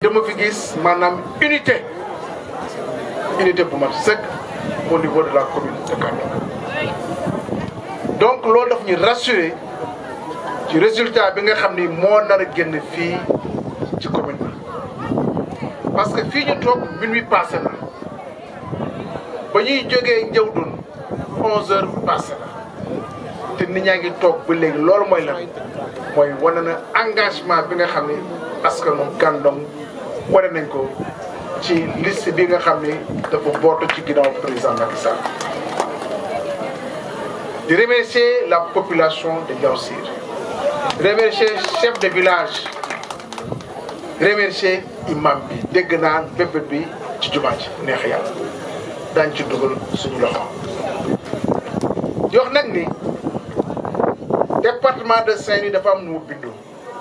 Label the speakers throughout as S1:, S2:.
S1: dama fi gis maanaam unité unité bu mat sëkk au niveau de la commune de Kandoo donc loolu daf ñu rassurer ci résultat bi nga xam ni moo nar a génn fii ci commune bi parce que fii ñu toog minuit passé na ba ñuy jógee Ndiawdoun onze heures passé na te nit ñaa ngi toog ba léegi loolu mooy lan mooy wane na engagement bi nga xam ni askanu Gandon wane nañ ko ci liste bi nga xam ni dafa bootu ci ginnaaw président Macky Sall di remercier la population de Diaoussir remercier chef de village remercier imam bi dégg naa bépp bi ci jumaa ji neex yàlla daañ ci dugal suñu loxo di wax nag ni département de Saint-Louis dafa am nu mu bindoo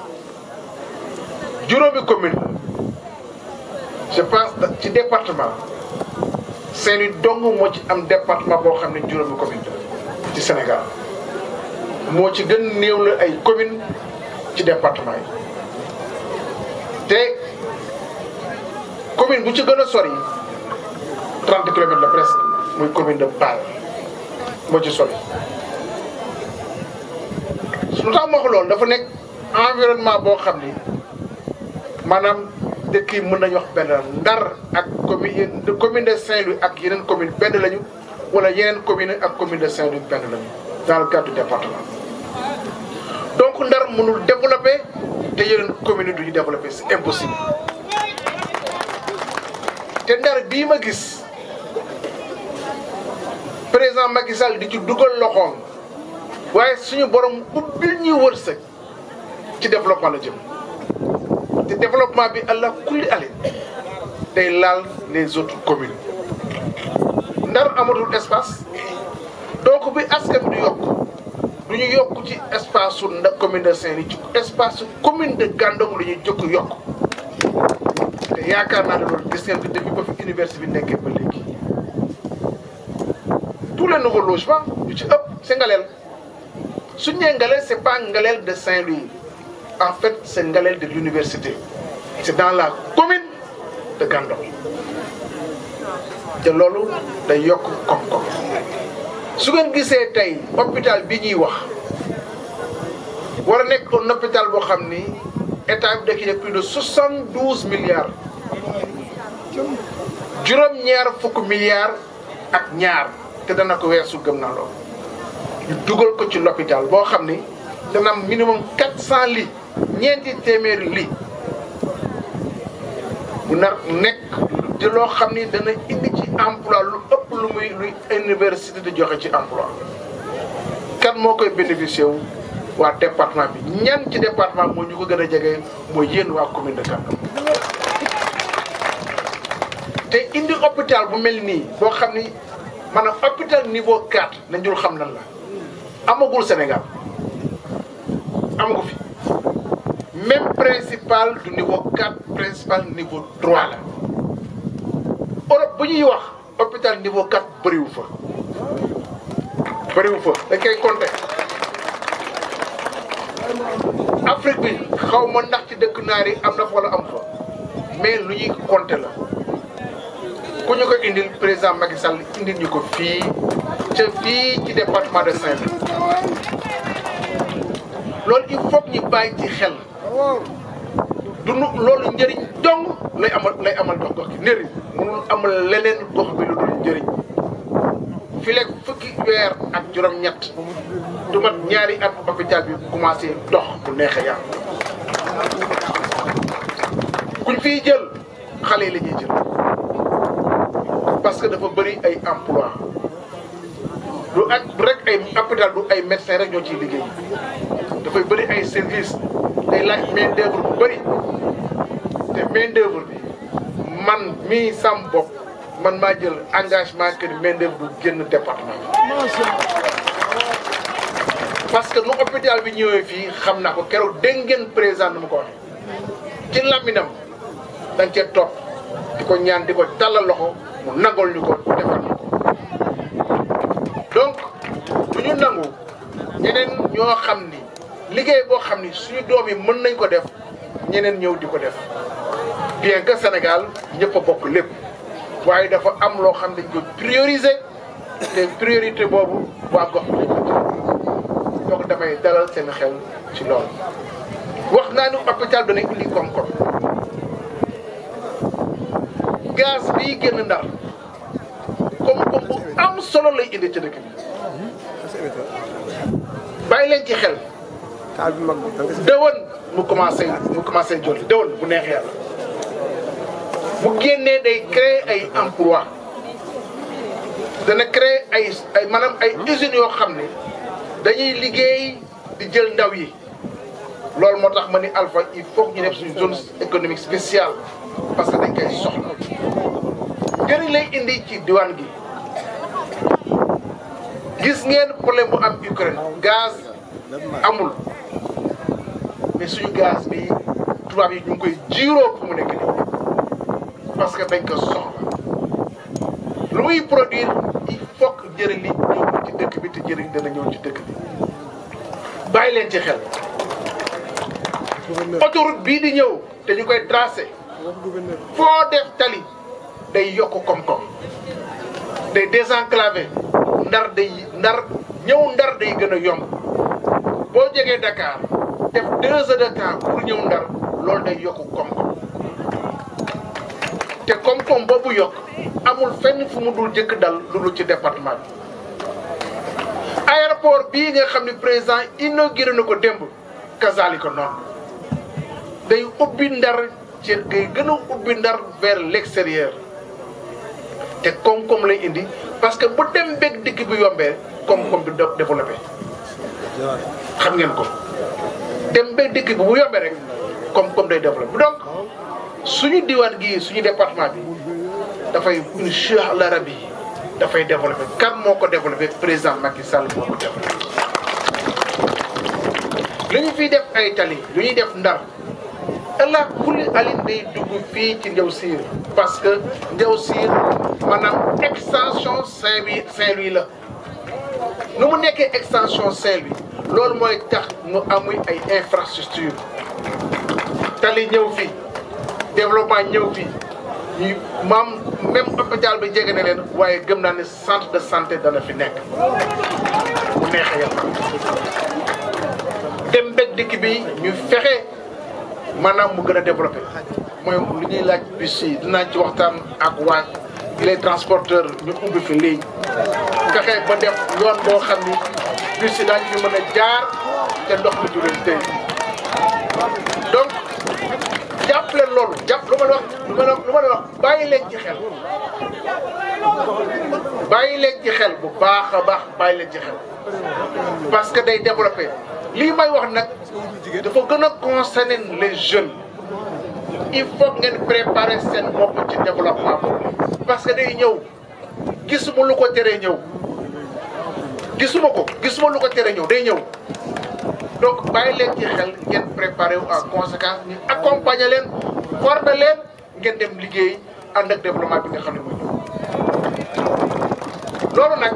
S1: juróomi commune je pense ci département Saint-Louis dong moo ci am département boo xam ne juróomi commune la ci Sénégal moo ci gën néew la ay commune ci département yi te commune bu ci gën a sori 30 kilomètres la presque muy commune de Pal moo ci sori lu tax ma wax loolu dafa nekk environnement boo xam ni maanaam dëkk yi mën nañu wax benn Ndar ak commune commune de Saint-Louis ak yeneen commune benn lañu wala yeneen commune ak commune de Saint-Louis benn lañu dans le cadre du département donc Ndar mënul développer te yeneen commune yi duñu développer c'est impossible te Ndar bii ma gis président Macky Sall di ci dugal loxoom waaye suñu borom ubbil ñuy wërsëg ci développement la jëm te développement bi allah kulli ale day laal les autres communes ndar amatul espace donc bi askan bi du yokk du ñu yokk ci espace su nda commune de Saint-Louis ci espace su commune de Gandon la ñuy jokk yokk te yaakaar naa ne loolu gis ngeen ko depuis ba fi université bi nekkee ba léegi tous les nouveaux logements yu ci ëpp c'est Ngalel su ñu nee Ngalel c'est pas Ngalel de Saint-Louis en fait c'est Ngalel de l'université c'est dans la commune de Gandon te loolu day yokk koom-koom su ngeen gisee tey hôpital bi ñuy wax war a nekk un hôpital boo xam ni état bi da plus de soixante douze milliards juróom-ñaar fukk milliards ak ñaar te dana ko weesu gëm naa loolu ñu dugal ko ci l'hôpital boo xam ni dana am minimum quatre cent lits ñeenti téeméeri lits bu nar nekk di loo xam ni dana indi ci emploi lu ëpp lu muy luy université di joxe ci emploi kan moo koy bénéficier wu waa département bi ñan ci département moo ñu ko gën a jege mooy yéen waa commune de Gandon te indi hôpital bu mel nii boo xam ni maanaam hôpital niveau 4 nañ dul xam lan la amagul Sénégal amagu fi même principal du niveau 4 principal niveau 3 la Europe bu ñuy wax hôpital niveau 4 bëriwu fa bëriwu fa dañ koy compter Afrique bi xaw ma ndax ci dëkk naar yi am na fa wala am fa mais lu ñuy compter la ku ñu ko indil président Macky Sall indil ñu ko fii ca fii ci département de Saint-Louis loolu il faut ñu bàyyi ci xel du nu loolu njëriñ dong lay amal lay amal gox gox gi njëriñ mënul amal leneen gox bi lu dul njëriñ fi lekk fukki weer ak juróom-ñett du mat ñaari at hôpital bi commencé dox bu neexee yàlla kuñ fiy jël xale yi la ñuy jël parce que dafa bëri ay emploi du ak rek ay hôpital du ay médecins rek ñoo ciy liggéey dafay bëri ay services day laaj main d'œuvre bu bëri te main d'œuvre bi man mii sam bopp man maa jël engagement que ni main d'œuvre du génn département parce que nu hôpital bi ñëwee fii xam naa ko keroog dégg ngeen président nu ma ko waxee ci laminam dañ cee topp di ko ñaan di ko tàllal loxo mu nangol ñu ko defal ñu ko donc du ñu nangu ñeneen ñoo xam ni liggéey boo xam ni suñu doom yi mën nañ ko def ñeneen ñëw di ko def bien que Sénégal ñëpp a bokk lépp waaye dafa am loo xam dañ ko prioriser te priorité boobu waa gox bi lañ ko jël donc damay dalal seen xel ci loolu wax naa ni hôpital dana indi koom-koom gaz bii génn ndar koom-koom bu am solo lay indi ci dëkk bi bàyyi leen ci xel
S2: taal bi mag bi da nga si
S1: dëwën mu commencé mu commencé jolli dëwën bu neex yàlla bu génnee day créer ay emploi dana créer ay ay maanaam ay usines yoo xam ne dañuy liggéey di jël ndaw yi loolu moo tax ma ni Alpha il faut que ñu def suñu zone économique spéciale parce que dañ koy soxla njëriñ lay indi ci diwaan gi gis ngeen problème bu am Ukraine gaz amul mais suñu gaz bi tubaab yi ñu ngi koy jiiroo fu mu nekk nii parce que dañ ko soxla lu muy produire il faut que njëriñ li ñëw ci dëkk bi te njëriñ dana ñëw ci dëkk bi bàyyi leen ci xel
S2: gouverneur
S1: autoroute bii di ñëw te ñu koy tracé
S2: wax gouverneur
S1: foo def tali day yokk koom-koom day désenclavé ndar day ndar ñëw ndar day gën a yomb boo jegee Dakar def deux heures de temps pour ñëw ndar loolu day yokk koom-koom te koom-koom boobu yokk amul fenn fu mu dul jëkk dal lu dul ci département bi aéroport bii nga xam ne président inauguré na ko démb kazali ko noonu day ubbi ndar ci day gën a ubbi ndar vers l'extérieur te koom-koom lay indi parce que bu dem beeg dikk bi yombee koom-koom bi dé- développé xam ngeen ko dem beeg dikk bi bu yombee rek koom-koom day développé donc suñu diwaan gii suñu département bi dafay incha allah rabi dafay développé kan moo ko développé président Macky Sall moo ko développé. li ñu fiy def ay tali lu ñuy def ndar allah kulli alin day dugg fii ci Ndiaw Siir parce que Ndiaw Siir maanaam extension Saint-Louis Saint-Louis la nu mu nekkee extension Saint-Louis loolu mooy tax nu amuy ay infrastructure tali ñëw fi développement ñëw fi ñu maam même hôpital bi jege na leen waaye gëm naa ne centre de santé dana fi nekk bu neexee yàlla dem mbég dikk bi ñu fexe maanaam mu gën a développé mooy lu ñuy laaj bus yi dinaa ci waxtaan ak waa les transporteurs ñu ubbi fi léegi fexe ba def yoon boo xam ni bus yi daañu fi mën a jaar te ndox mi du leen tey donc jàpp leen loolu jàpp lu ma la wax lu ma la lu ma la wax bàyyi leen ci xel bàyyi leen ci xel bu baax a baax bàyyi leen ci xel parce que day développé lii may wax nag dafa gën a concerner les jeunes il faut ngeen préparer seen bopp ci développement boobu parce que day ñëw gisuma lu ko teree ñëw gisuma ko gisuma lu ko teree ñëw day ñëw donc bàyyi leen ci xel ngeen préparer wu en conséquence ñu accompagner leen former leen ngeen dem liggéey ànd ak développement bi nga xam ne mooy ñëw loolu nag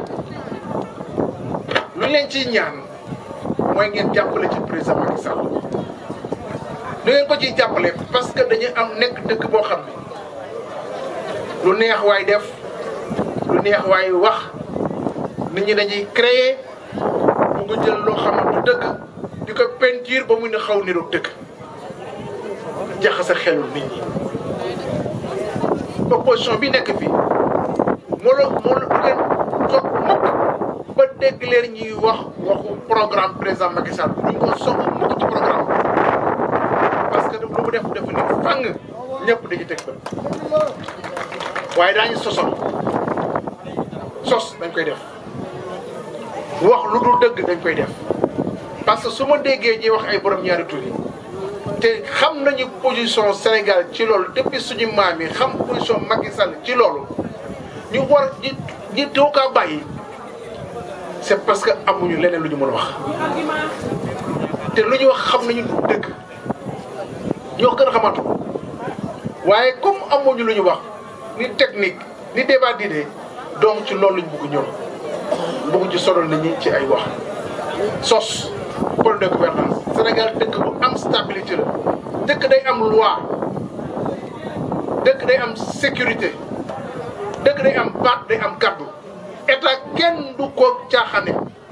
S1: lu leen ciy ñaan mooy ngeen jàppale ci président Macky Sall lu ngeen ko ciy jàppale parce que dañu am nekk dëkk boo xam ne lu neex waay def lu neex waay wax nit ñi dañuy créer bu nga jël loo xam ne du dëkk di ko peinture ba mu ne xaw niroog dëkk jaxase xelul nit ñi opposition bi nekk fii moo la moo la du leen toog mukk ba dégg leen ñuy wax waxu programme président Macky Sall duñ ko soog mukk ci programme parce que lu mu def def ni fang ñëpp dañuy teg bët waaye daañu sosol sos dañ koy def wax lu dul dëgg dañ koy def parce que su ma déggee ñuy wax ay borom ñaari tur yi te xam nañu position Sénégal ci loolu depuis suñu maam yi xam position Macky Sall ci loolu ñu war ñi ñi doo kaa bàyyi c'est parce que amuñu leneen lu ñu mën a wax te lu ñu wax xam nañu du dëgg ñoo gën a xamatu waaye comme amuñu lu ñu wax ni technique ni débat d'idée donc ci loolu lañ bëgg ñëw bëgg ci sonal nit ñi ci ay wax sos problème de gouvernance Sénégal dëkk bu am stabilité la dëkk day am loi dëkk day am sécurité dëkk day am baat day am kaddu état kenn du ko caaxane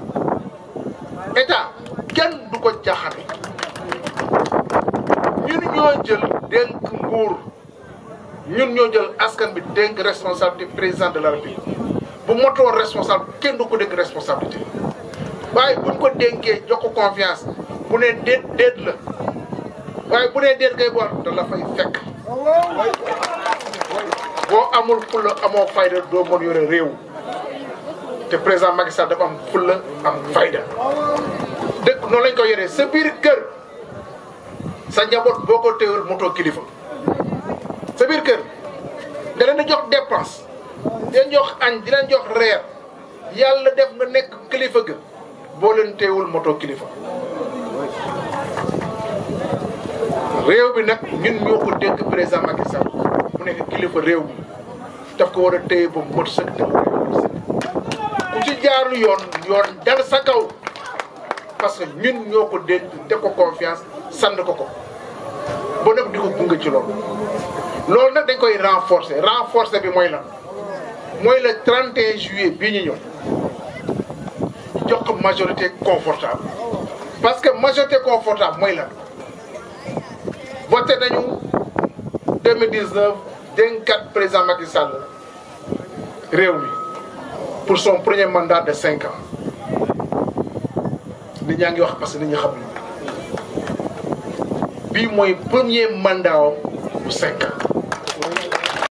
S1: état kenn du ko caaxane ñun ñoo jël dénk nguur ñun ñoo jël askan bi dénk responsabilité président de la république bu motoo responsable kenn du ko dénk responsabilité waaye buñ ko dénkee jox ko confiance bu ne déet déet la waaye bu nee déet ngay boor da la fay fekk boo amul fulla amoo fayda doo mën yore réew te président Macky Sall dafa am fulla am fayda dëkk noonu lañ ko yoree sa biir kër sa njaboot boo ko téewul motoo kilifa sa biir kër nga leen di jox dépense di leen jox añ di leen jox reer yàlla def nga nekk kilifa ga boo leen téewul motoo kilifa réew bi nag ñun ñoo ko dénk président Macky Sall mu nekk kilifa réew mi daf ko war a téye ba mot sëkk te mu ku ci jaarul yoon yoon dal sa kaw parce que ñun ñoo ko dénk def ko confiance sand ko ko ba nag di ko gunge ci loolu loolu nag dañ koy renforcer renforcer bi mooy lan mooy le 31 juillet bii ñu ñëw jox ko majorité confortable parce que majorité confortable mooy lan voté nañu 2019 dénkaat président Macky Sall réew mi pour son premier mandat de cinq ans nit ñaa ngi wax parce que nit ñi xamuñu bii mooy premier mandat am bu cinq ans